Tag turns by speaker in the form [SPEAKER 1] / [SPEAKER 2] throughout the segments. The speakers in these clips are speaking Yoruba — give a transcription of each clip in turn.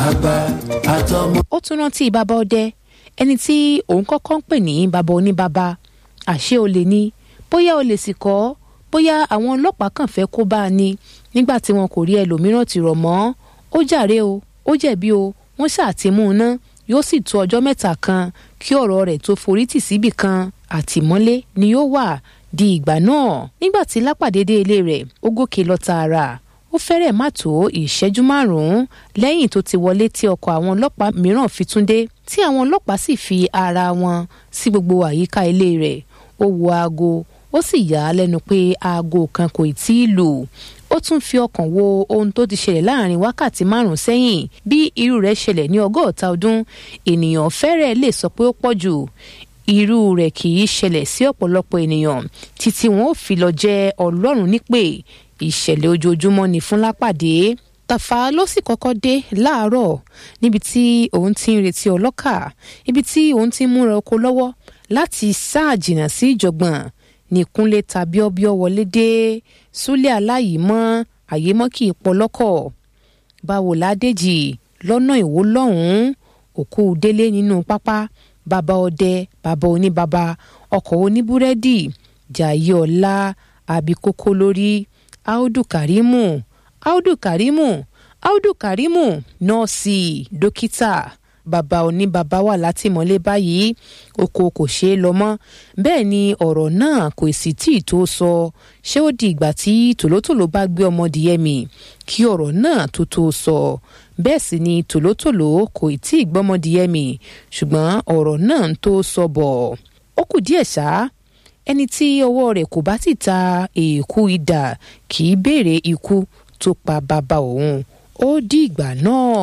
[SPEAKER 1] àgbà àtọmọ.
[SPEAKER 2] ó tún rántí bàbá ọdẹ ẹni tí òun kọ́kọ́ ń pè ní bàbá oníbàbá àṣé olè ni bóyá olè sì kọ́ bóyá àwọn ọlọ́pàá kàn fẹ́ kó bá a ní nígbà tí wọn kò rí ẹlòmíràn tì rọ̀ mọ́ ó jàre o ó jẹ̀bi o wọ́n ṣàtìmú un ná yóò sì tó ọjọ́ mẹ́ta kan kí ọ̀rọ̀ rẹ̀ tó forí tì síbì kan àtìmọ́lé ni yóò wà di ìgbà náà nígbà tí lápàdé dé ilé rẹ̀ ó gòkè lọ tààrà ó fẹ́rẹ̀ má tó ìṣẹ́jú márùn-ún lẹ́yìn tó ti wọlé tí ọkọ̀ àwọn ọlọ́pàá mìíràn fi tún dé tí àwọn ọlọ́pàá sì fi ara wọn sí gbogbo àyíká ilé rẹ̀ ó wo aago ó sì yà á lẹ́nu pé aago kan kò tí ì lù ó tún fi ọkàn wo ohun tó ti ṣẹlẹ̀ láàrin wákàtí márùn sẹ́yìn bí irú rẹ̀ ṣẹlẹ̀ ní ọgọ́ta ọdún ènìyàn fẹ́rẹ̀ lè sọ pé ó pọ̀ jù irú rẹ̀ kì í ṣẹlẹ̀ sí ọ̀pọ̀lọpọ̀ ènìyàn títí wọn ò fi lọ jẹ́ ọlọ́run nípè ìṣẹ̀lẹ̀ ojoojúmọ́ ni fún lápàdé tàfà ló sì kọ́kọ́ dé láàárọ̀ níbi tí òun ti ń retí ọlọ́kà ibi tí òun ti ń múra oko lọ́wọ́ láti sáà jìnnà sí ìjọ̀gbọ̀n ní kúnlé ta bíọ́bíọ́ wọlé dé súlẹ̀ aláyìímọ́ àyèmọ́ kì í pọlọ́kọ̀ báwo ládèjì lọ́nà ìwó lọ́hùn-ún òkú délé nínú pápá bàbá ọdẹ bàbá oníbàbá ọkọ̀ oníbúrẹ́dì jàyé ọ̀la àbíkókó lórí áùdù kàrímù áùdù kàrímù áùdù kàrímù nọ́ọ̀sì dókítà bàbá oníbàbá wà látìmọ́lé báyìí oko kò ṣeé lọ mọ́ bẹ́ẹ̀ ni ọ̀rọ̀ náà kò sì tí ì tó sọ ṣé ó di ìgbà tí tòlótòló bá gbé ọmọdìyẹ mì kí ọ̀rọ̀ náà tó tó sọ bẹ́ẹ̀ sì ni tòlótòló kò tí ì gbọ́mọdìyẹ mì ṣùgbọ́n ọ̀rọ̀ náà ń tó sọ bọ̀ ó kù díẹ̀ ṣá ẹni tí ọwọ́ rẹ̀ kò bá ti ta èèkù idà kì í béèrè ikú tó pa bàbá òun ó di ìgbà náà.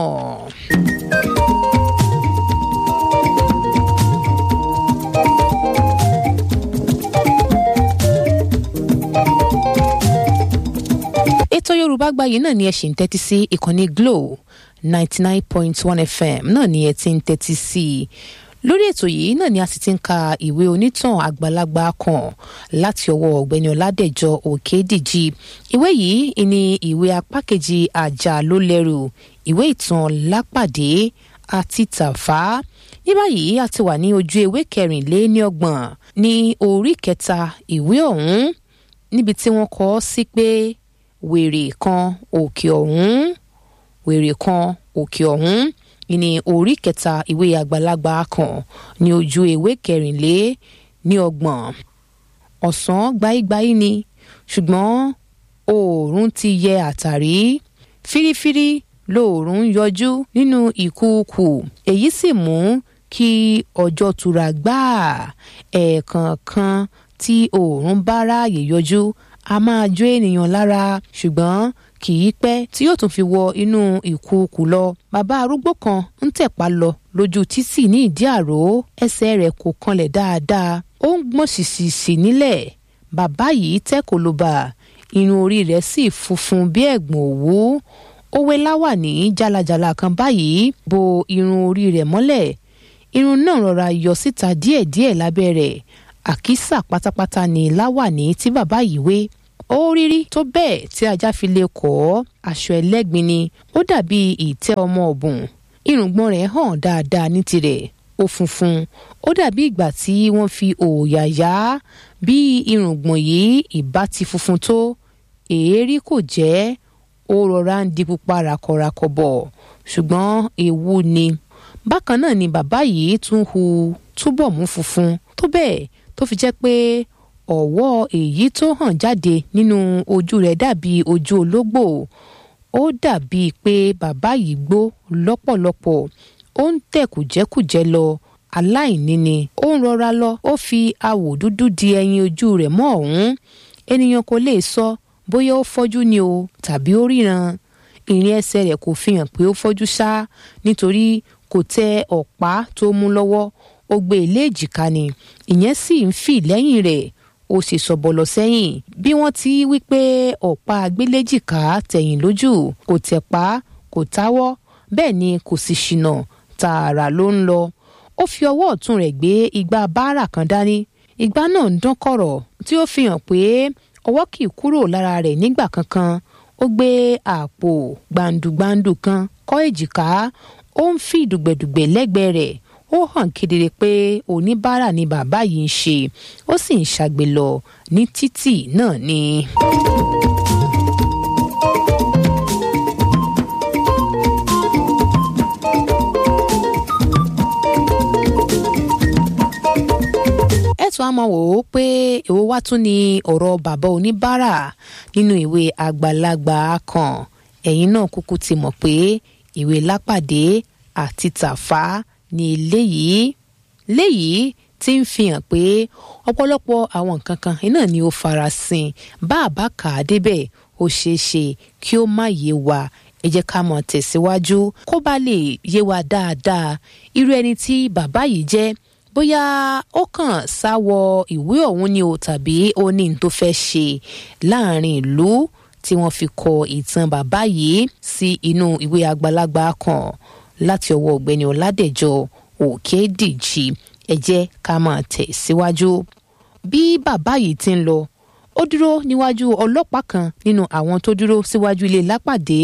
[SPEAKER 2] ètò yorùbá gbayì náà ni ẹ ṣì ń tẹ́tí sí ìkànnì glo ninety nine point one fm náà ni ẹ ti ń tẹ́tí sí i lórí ètò yìí náà ni a sì ti ń ka ìwé onítàn àgbàlagbà kan láti ọwọ́ ọ̀gbẹ́ni ọládẹ̀jọ òkèdíjì ìwé yìí ni ìwé apá kejì àjà ló lẹ́rù ìwé ìtàn lápàdé àti tàfà ní báyìí a ti wà ní ojú ewé kẹrìnléníọgbọ̀n ní orí kẹta ìwé ọ̀hún níbi tí wọ́n kọ sí pé wèrè kan òkè ọ̀hún wèrè kan òkè ọ̀hún ìní orí kẹta ìwé àgbàlagbà kan ní ojú ewé kẹrìnlé ní ọgbọ̀n ọ̀sán gbáyígbáyí ni ṣùgbọ́n oòrùn ti yẹ àtàrí fírífírí lóòrùn yọjú nínú ìkúùkù èyí sì mú kí ọjọ́ tura gbáà ẹ̀ẹ̀kọ̀ọ̀kan tí oòrùn bá ráàyè yọjú a máa jó ènìyàn lára ṣùgbọ́n kì í pẹ́ tí yóò tún fi wọ inú ìkúùkù lọ bàbá arúgbó kan ń tẹ̀pá lọ lójú títì ní ìdí àró ẹsẹ̀ rẹ̀ kò kanlẹ̀ dáadáa ó ń gbọ̀n ṣìṣìṣì nílẹ̀ bàbá yìí tẹ́ kò ló bà irun orí rẹ̀ sì funfun bí ẹ̀gbọ̀n òwú ó wé láwàní jálajàla kan báyìí bo irun orí rẹ̀ mọ́lẹ̀ irun náà rọra yọ síta díẹ̀díẹ̀ lábẹ́ rẹ̀ àkísà pátápátá ni láwàní tí bàbá yìí wé ó rírí tó bẹ́ẹ̀ tí ajá fi lè kọ́ aṣọ ẹlẹ́gbin ni ó dàbí ìtẹ́ ọmọ ọ̀bùn irùngbọ̀n rẹ̀ hàn dáadáa ní tirẹ̀ ó funfun ó dàbí ìgbà tí wọ́n fi òòyà yá bí irùngbọ̀n yìí ìbá ti funfun tó èérí kò jẹ́ ó rọra ń di pupa rakọrakọ bọ̀ ṣùgbọ́n ewu ni bákan náà ni bàbá yìí tún hu túbọ̀ mú funfun tó bẹ́ẹ̀ tó fi jẹ́ pé ọ̀wọ́ èyí tó hàn jáde nínú ojú rẹ̀ dàbí ojú ológbò ó dàbí pé bàbá yìí gbó lọ́pọ̀lọpọ̀ ó ń tẹ̀ kùjẹ́kùjẹ́ lọ aláìní ni ó ń rọra lọ ó fi awò dúdú di ẹyin ojú rẹ̀ mọ́ ọ̀hún ènìyàn kò lè sọ bóyá ó fọ́jú ni o tàbí ó ríran ìrìn ẹsẹ̀ rẹ̀ kò fi hàn pé ó fọ́jú ṣá nítorí kò tẹ ọ̀pá tó mú lọ́wọ́ ó gbé ilé èjìká ni ìyẹn sì ń fì lẹ́yìn rẹ̀ ó sì sọ̀bọ̀lọ̀ sẹ́yìn bí wọ́n ti wí pé ọ̀pá agbéléjìká tẹ̀yìn lójú kò tẹ̀pá kò táwọ́ bẹ́ẹ̀ ni kò sì ṣìnà tààrà ló ń lọ ó fi ọwọ́ ọ̀tún rẹ̀ gbé igbá báárà kan dání igbá náà ń dán kọ̀rọ̀ tí ó fi hàn pé ọwọ́ kì í kúrò lára rẹ̀ nígbà kankan ó gbé àpò gbàǹdùgbàǹdù kan kọ́ èjìká ó ń fi dùgbẹ̀dùgbẹ̀ lẹ́gbẹ̀ẹ́ rẹ̀ ó hàn kedere pé oníbàárà ni bàbá yìí ń ṣe ó sì ń ṣàgbé lọ ní títì náà ni. ẹ̀tún á máa wò ó pé èwo wá tún ni ọ̀rọ̀ bàbá oníbàárà nínú ìwé àgbàlagbà kan ẹ̀yin náà kúkú ti mọ̀ pé ìwé lápàdé àti tàfá ni eléyìí léyìí tí ń fi hàn pé ọ̀pọ̀lọpọ̀ àwọn nǹkan kan iná ni ó farasin bá a bá kà á débẹ̀ ó ṣeé ṣe kí ó má yé wa ẹ jẹ́ ká mọ̀ tẹ̀síwájú kó bá lè yé wa dáadáa irú ẹni tí bàbá yìí jẹ́ bóyá ó kàn sáwọ ìwé ọ̀hún ni o tàbí ó ní n tó fẹ́ ṣe láàrin ìlú tí wọ́n fi kọ ìtàn bàbá yìí sí inú ìwé àgbàlagbà kan láti ọwọ́ ọ̀gbẹ́ni ọ̀làdẹ̀jọ òkèdíjì ẹ jẹ́ ká máa tẹ̀ síwájú. bí bàbá yìí ti ń lọ ó dúró níwájú ọlọ́pàá kan nínú àwọn tó dúró síwájú ilé lápàdé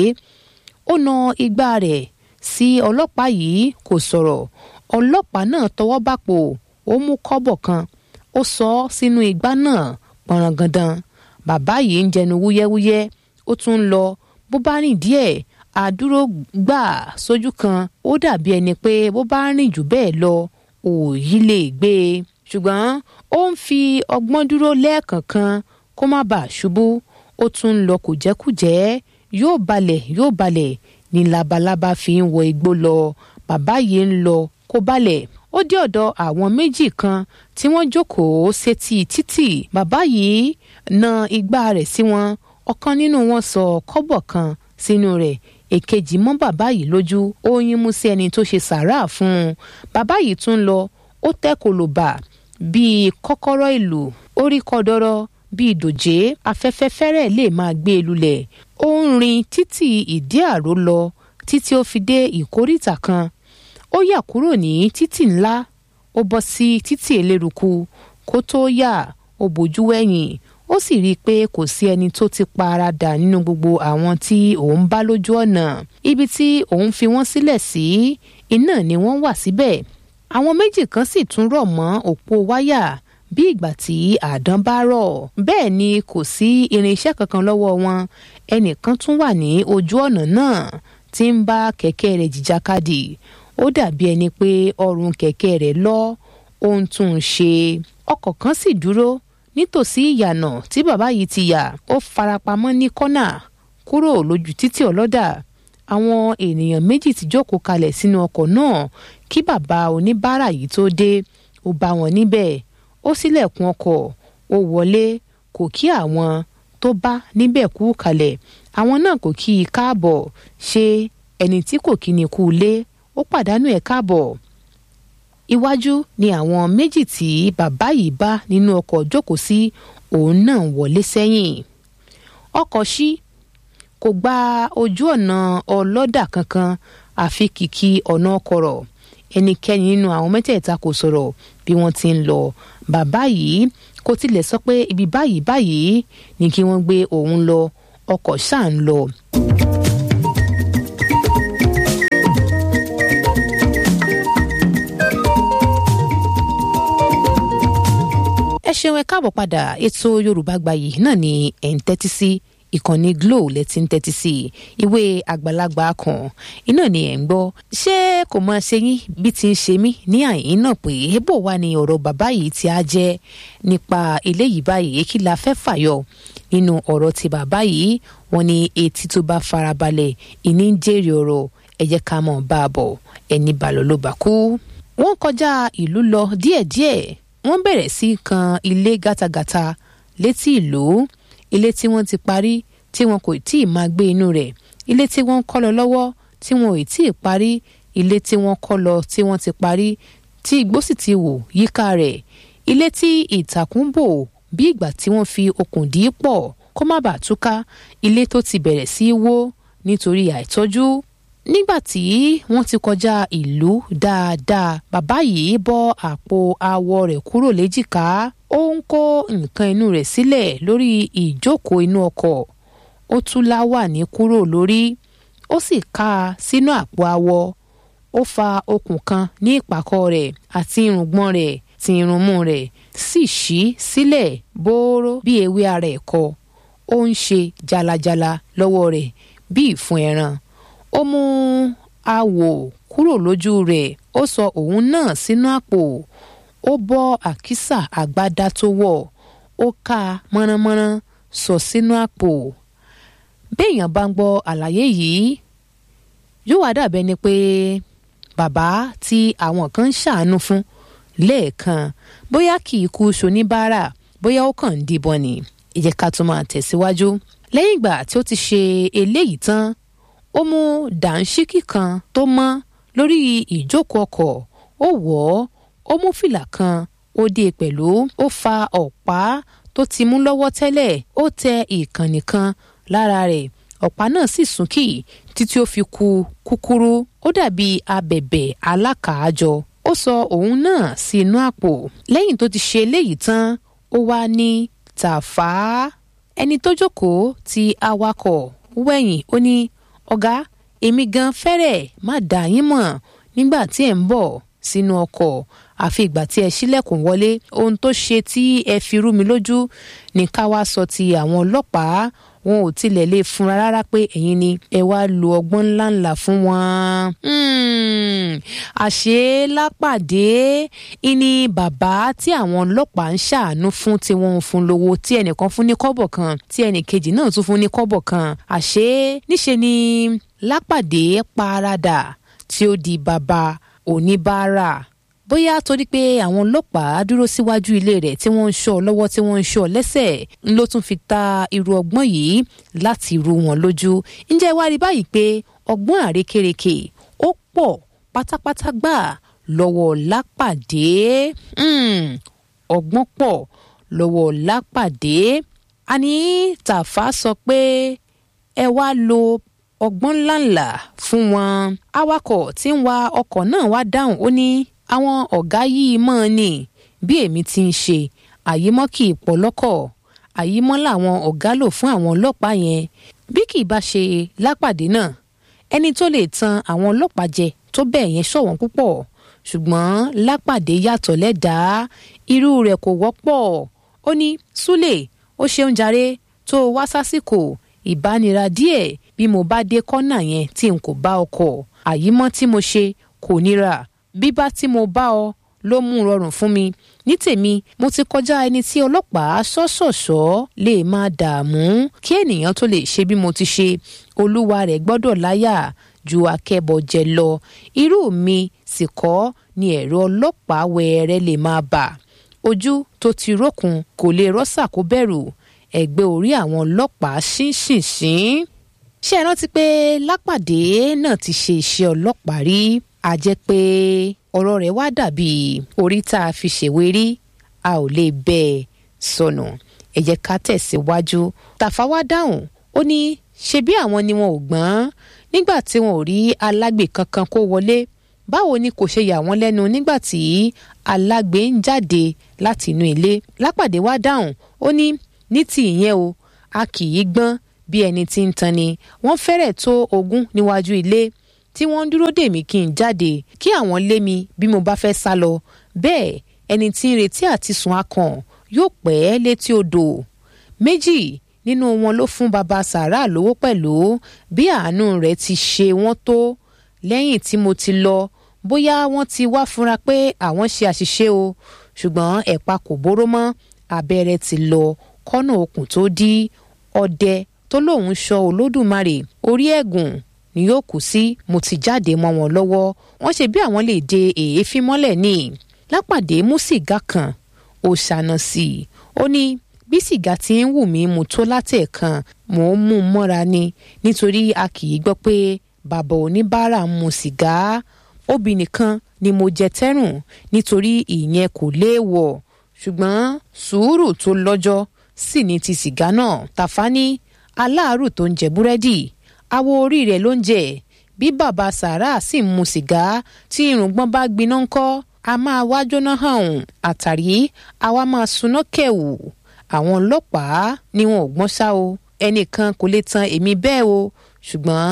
[SPEAKER 2] ó na igbá rẹ̀ sí ọlọ́pàá yìí kò sọ̀rọ̀ ọlọ́pàá náà tọwọ́ bàpò ó mú kọ́bọ̀ kan ó sọ ọ́ sínú igbá náà pọ̀nrangandan bàbá yìí ń jẹnu wúyẹ́wúyẹ́ ó tún ń lọ bó bá rìn díẹ̀ àdúró gbà sójú kan ó dàbí ẹni pé bó bá rìn jù bẹ́ẹ̀ lọ òòyì lè gbé e ṣùgbọ́n ó ń fi ọgbọ́n dúró lẹ́ẹ̀kọ̀ọ̀kan kó má bàa ṣubú ó tún ń lọ kùjẹ́kùjẹ́ yóò balẹ̀ yóò balẹ̀ ní labalábá fi ń wọ igbó lọ bàbá yìí ń lọ kó balẹ̀ ó dé ọ̀dọ̀ àwọn méjì kan tí wọ́n jókòó sétí títì bàbá yìí na igbá rẹ̀ sí wọn ọ̀kan nínú wọn sọ kọ́bọ̀ kan sínú rẹ̀ èkejì mọ́ bàbá yìí lójú ó yín mú sí ẹni tó ṣe sàárà fún un bàbá yìí tún lọ ó tẹ́ kòlòbà bíi kọ́kọ́rọ́ ìlú orí kọdọrọ bíi dòjé afẹ́fẹ́ fẹ́rẹ̀ lè máa gbé e lulẹ̀ ó ń rin títì ìdí àró lọ títí ó fi dé ìkóríta kan ó yà kúrò ní títì ńlá ó bọ́ sí títì eléruku kó tó yà ó bójú wẹ̀yìn ó sì rí i pé kò sí ẹni tó ti pa ara dà nínú gbogbo àwọn tí òun bá lójú ọ̀nà ibi tí òun fi wọ́n sílẹ̀ sí iná ni wọ́n wà síbẹ̀ àwọn méjì kan sì tún rọ̀ mọ́ òpó wáyà bí ìgbà tí àdán bá rọ̀ bẹ́ẹ̀ ni kò sí irinṣẹ́ kankan lọ́wọ́ wọn ẹnìkan tún wà ní ojú ọ̀nà náà tí ń bá kẹ̀kẹ́ rẹ̀ jìjàkadì ó dàbí ẹni pé ọrùn kẹ̀kẹ́ rẹ̀ lọ ó ń tún un ṣe ọkọ̀ kan sì dúró nítòsí ìyànà tí bàbá yìí ti yà ó farapamọ́ ní kọ́nà kúrò lójú títì ọlọ́dà àwọn ènìyàn méjì ti jókòó kalẹ̀ sínú ọkọ̀ náà kí bàbá oníbàárà yìí tó dé ó bá wọn níbẹ̀ ó ṣílẹ̀kùn ọkọ̀ ó wọlé kò kí àwọn tó bá níbẹ̀ kú kalẹ̀ àwọn náà kò kí i káàbọ̀ ṣe ẹni tí kò kí ni kú lé ó pàdánù ẹ̀ káàbọ̀ iwájú ni àwọn méjì tí bàbá yìí bá nínú ọkọ̀ jókòó sí òun náà wọlé sẹ́yìn ọkọ̀ ṣí kò gba ojú ọ̀nà ọlọ́dà kankan àfi kìkì ọ̀nà ọkọ̀rọ̀ ẹnikẹ́ni nínú àwọn mẹ́tẹ̀ẹ̀ta kò sọ̀rọ̀ bí wọ́n ti ń lọ bàbá yìí kò tilẹ̀ sọ pé ibi báyìí báyìí ni kí wọ́n gbé òun lọ ọkọ̀ ṣáà ń lọ. ẹ ṣeun ẹ káàbọ̀ padà ètò yorùbá gbayì náà ni ẹ̀ ń tẹ́tí sí ìkànnì glo lẹ́tí ń tẹ́tí sí ìwé àgbàlagbà kan iná ni ẹ̀ ń gbọ́ ṣé kò mọ ṣe yín bí ti ń ṣe mí ní àyín náà pé bó wà ní ọ̀rọ̀ bàbá yìí tí a jẹ́ nípa eléyìí báyìí kí la fẹ́ fàyọ nínú ọ̀rọ̀ ti bàbá yìí wọ́n ní etí tó bá farabalẹ̀ ìní ń jèrè ọ̀rọ̀ ẹ jẹ́ ká mọ̀ bá a bọ̀ ẹni bàlọ́ ló bá kú. wọ́n kọjá ìlú lọ díẹ̀díẹ̀ wọ́n bẹ̀rẹ̀ sí kan ilé gátagàta létí ìlú ilé tí wọ́n ti parí tí wọn kò tí ì máa gbé inú rẹ̀ ilé tí wọ́n ń kọ́ lọ lọ́wọ́ tí wọn ò tí ì parí ilé tí wọ́n kọ́ lọ tí wọ́n ti parí tí igbó sì ti wò yíká rẹ̀ ilé tí ìtàkùn bò bí ìgbà tí wọ́n fi okùn dì í pọ̀ kó má bàa túká ilé tó ti bẹ̀rẹ̀ sí í wó nítorí àìtọ́jú nígbà tí wọ́n ti kọjá ìlú dáadáa bàbá yìí bọ́ àpò awọ rẹ̀ kúrò léjìká ó ń kó nǹkan inú rẹ̀ sílẹ̀ lórí ìjókòó inú ọkọ̀ ó tú láwàní kúrò lórí ó ó sì ká a sínú àpò awọ ó fa okùn kan ní ìpàkọ́ rẹ̀ àti irùngbọ̀n rẹ̀ ti irunmú rẹ̀ sì ṣí sílẹ̀ bóró bí ewé ara ẹ̀kọ ó ń ṣe jalajala lọ́wọ́ rẹ̀ bí ìfun ẹran ó mú awò kúrò lójú rẹ̀ ó sọ òun náà sínú àpò ó bọ́ àkísà àgbádá tó wọ̀ ó ká a mọ́ránmọ́rán sọ sínú àpò béèyàn bá ń gbọ́ àlàyé yìí yóò wá dàbẹ́ ni pé bàbá tí àwọn kan ń ṣàánú fún lẹ́ẹ̀kan bóyá kì í kú ṣoníbàárà bóyá ó kàn ń díbọn ni ìjẹ́ ká tún máa tẹ̀síwájú lẹ́yìn ìgbà tí ó ti ṣe eléyìí tán ó mú dàńṣíkì kan tó mọ́ lórí ìjókòó ọkọ̀ ó wọ̀ ọ́ ó mú fìlà kan ó dé pẹ̀lú ó fa ọ̀pá tó ti mú lọ́wọ́ tẹ́lẹ̀ ó tẹ ìkànnì kan lára rẹ̀ ọ̀pá náà sì súnkì títí ó fi ku kúkúrú ó dàbí abẹ̀bẹ̀ alákàájọ ó sọ òun náà sí inú àpò lẹ́yìn tó ti ṣe eléyìí tán ó wá ní tàfà ẹni tó jókòó ti awakọ̀ wẹ̀yìn ó ní ọ̀gá èmi gan fẹ́rẹ̀ má dà yín mọ̀ nígbà tí ẹ̀ ń bọ̀ sínú ọkọ̀ àfi ìgbà tí ẹ ṣílẹ̀kùn wọlé ohun tó ṣe tí ẹ fi rú mi lójú ní ká wá sọ ti àwọn ọlọ́pàá wọn ò tilẹ̀ lè fúnra rárá pé ẹ̀yin ni ẹ wá lo ọgbọ́n ńláńlá fún wọn. àṣé lápàdé ìní bàbá tí àwọn ọlọ́pàá ń ṣàánú fún tí wọ́n ń fún lówó tí ẹnìkan fún ní kọ́bọ̀ kan tí ẹnìkejì náà tún fún ní kọ́bọ̀ kan àṣé níṣe ni lápàdé paradà tí ó di bàbá oníbàárà bóyá torí pé àwọn ọlọ́pàá dúró síwájú ilé rẹ̀ tí wọ́n ń ṣọ́ lọ́wọ́ tí wọ́n ń ṣọ́ lẹ́sẹ̀ ló tún fi ta irú ọgbọ́n yìí láti rú wọn lójú ǹjẹ́ wá rí báyìí pé ọgbọ́n àrékérekè ó pọ̀ pátápátá gbà lọ́wọ́ lápàdé ọgbọ́n pọ̀ lọ́wọ́ lápàdé àní tàfà sọ pé ẹ wá lo ọgbọ́n ńláńlá fún wọn awakọ̀ tí ń wa ọkọ̀ náà wá dáhùn ó ní àwọn ọ̀gá yìí mọ́ ọ ní bí èmi ti ń ṣe àyímọ́ kì í pọ̀ lọ́kọ̀ àyímọ́ làwọn ọ̀gá lò fún àwọn ọlọ́pàá yẹn bí kì í bá ṣe lápàdé náà ẹni tó lè tan àwọn ọlọ́pàá jẹ tó bẹ́ẹ̀ yẹn ṣọ̀wọ́n púpọ̀ ṣùgbọ́n lápàdé yàtọ̀ lẹ́dàá irú rẹ̀ kò wọ́pọ̀ ó ní súlẹ̀ ó ṣeun jàre tó wá sásìkò ìbánira díẹ̀ bí mo bá dé kọ́nà yẹn tí n kò bá ọkọ̀ àyímọ́ tí mo ṣe kò níra bíbá tí mo bá ọ ló mú rọrùn fún mi ní tèmi mo ti kọjá ẹni tí ọlọ́pàá ṣọ́ṣọ̀ṣọ́ lè máa dààmú kí ènìyàn tó lè ṣe bí mo ti ṣe olúwa rẹ̀ gbọ́dọ̀ láyà ju akẹ́bọ̀jẹ lọ irú mi sì kọ́ ni ẹ̀rọ ọlọ́pàá wẹ̀ẹ́rẹ́ lè máa bà ojú tó ti rókun kò lè rọ́ṣà kó bẹ̀rù ẹ̀gbẹ́ orí àwọn ọlọ́pàá ṣínṣìnṣín ṣé ẹ rántí pé lápàdé náà ti ṣe iṣẹ́ ọlọ́pàá rí a jẹ́ pé ọ̀rọ̀ rẹ̀ wá dàbí orí tá a fi ṣèwé rí a ò lè bẹ́ẹ̀ sọnù ẹ jẹ́ ká tẹ̀síwájú tàfà wá dáhùn ó ní ṣe bí àwọn ni wọn ò gbọ́n nígbà tí wọn ò rí alágbe kankan kó wọlé báwo ni kò ṣe yà wọ́n lẹ́nu nígbà tí alágbe ń jáde láti inú ilé lápàdé wá dáhùn ó ní ní ti ìyẹn o a kì í gbọ́n bí ẹni tí ń tan ni wọ́n fẹ́rẹ̀ tó ogún níwájú ilé tí wọ́n ń dúró dè mí kí n jáde kí àwọn lé mi bí mo bá fẹ́ sá lọ bẹ́ẹ̀ ẹni tí ń retí àti sùn akàn yóò pẹ́ létí odò méjì nínú wọn ló fún baba sàrà lówó pẹ̀lú bí àánú rẹ̀ ti ṣe wọ́n tó lẹ́yìn tí mo ti lọ bóyá wọ́n ti wá fúnra pé àwọn ṣe àṣìṣe o ṣùgbọ́n ẹ̀pa kò bóró mọ́ abẹ́rẹ́ ti lọ kọ́nà okùn tó dí ọdẹ tó lóun ṣọ́ olódùmarè orí ẹ̀gùn ni yóò kú sí mo ti jáde mọ́ wọn lọ́wọ́ wọ́n ṣe bí àwọn lè de èéfín mọ́lẹ̀ ní lápàdé mú sìgá kan ó ṣàna sí i ó ní bí sìgá ti ń wù mí mu tó látẹ̀ẹ̀kan mò ń mú un mọ́ra ni nítorí a kì í gbọ́ pé bàbá oníbàárà ń mu sìgá obì nìkan ni mo jẹ tẹ́rùn nítorí ìyẹn kò léèwọ̀ ṣùgbọ́n sùúrù tó lọ́jọ́ sì ní ti sìgá náà tàfá ní aláàárù tó ń jẹ búrẹ́dì awo orí rẹ̀ ló ń jẹ bí bàbá sàrà sì ń mu sìgá tí irùngbọ́n bá gbiná ńkọ́ a máa wá jóná hàn àtàrí àwa máa suná kẹ̀wù àwọn ọlọ́pàá ni wọn ò gbọ́n ṣá o ẹnìkan kò lè tan èmi bẹ́ẹ̀ o ṣùgbọ́n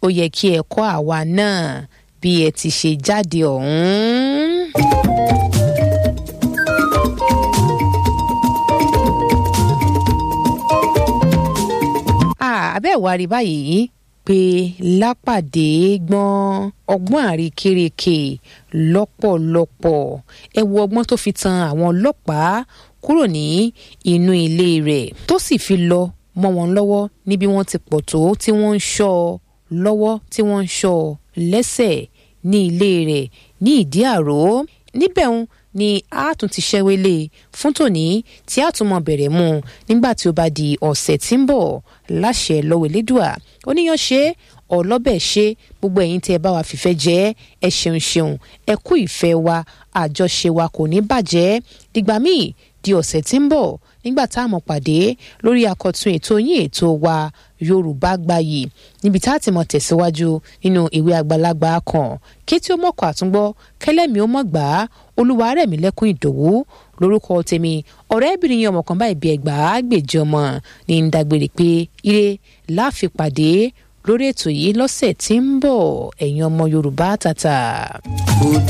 [SPEAKER 2] ó yẹ kí ẹ kọ́ àwa náà bí ẹ ti ṣe jáde ọ̀hún. abẹ́ ìwà rí báyìí pé lápàdé gbọ́n ọgbọ́n àríkèrèkè lọ́pọ̀lọpọ̀ ẹ wo ọgbọ́n tó fi tan àwọn ọlọ́pàá kúrò ní inú ilé rẹ̀ tó sì fi lọ mọ́ wọn lọ́wọ́ níbi wọ́n ti pọ̀ tó tí wọ́n ń ṣọ́ ọ lọ́wọ́ tí wọ́n ń ṣọ́ ọ lẹ́sẹ̀ ní ilé rẹ̀ ní ìdí àró níbẹ̀ ń ni a tún ti ṣẹ́wélé fún tòní tí a tún mọ̀ bẹ̀rẹ̀ mú un nígbà tí ó bá di ọ̀sẹ̀ tí ń bọ̀ láṣẹ lọ́wọ́ elédùà oníyan ṣe ọlọ́bẹ̀ ṣe gbogbo ẹ̀yin tí ẹ bá wa fìfẹ́ jẹ́ ẹ ṣeun ṣeun ẹ kú ìfẹ́ wa àjọṣe wa kò ní bàjẹ́ dìgbà míì di ọ̀sẹ̀ tí ń bọ̀ nígbà tá a mọ̀ pàdé lórí akọ̀tun ètò yín ètò wa yorùbá gbayì níbi tá a ti mọ̀ tẹ̀síwájú nínú ìwé àgbàlagbà kan kí tí ó mọ̀kọ́ àtúngbọ́ kẹlẹ́mi ó mọ̀ gbà á olúwa rẹ̀ mí lẹ́kún ìdòwú lórúkọ tèmi ọ̀rẹ́bìnrin yẹn ọmọ kan báyìí bí ẹgbàá gbèjì ọmọ ní ń dágbére pé ire láàfin pàdé lórí ètò yìí lọ́sẹ̀ tí ń bọ̀ ẹ̀yin ọmọ yorùbá tàtà.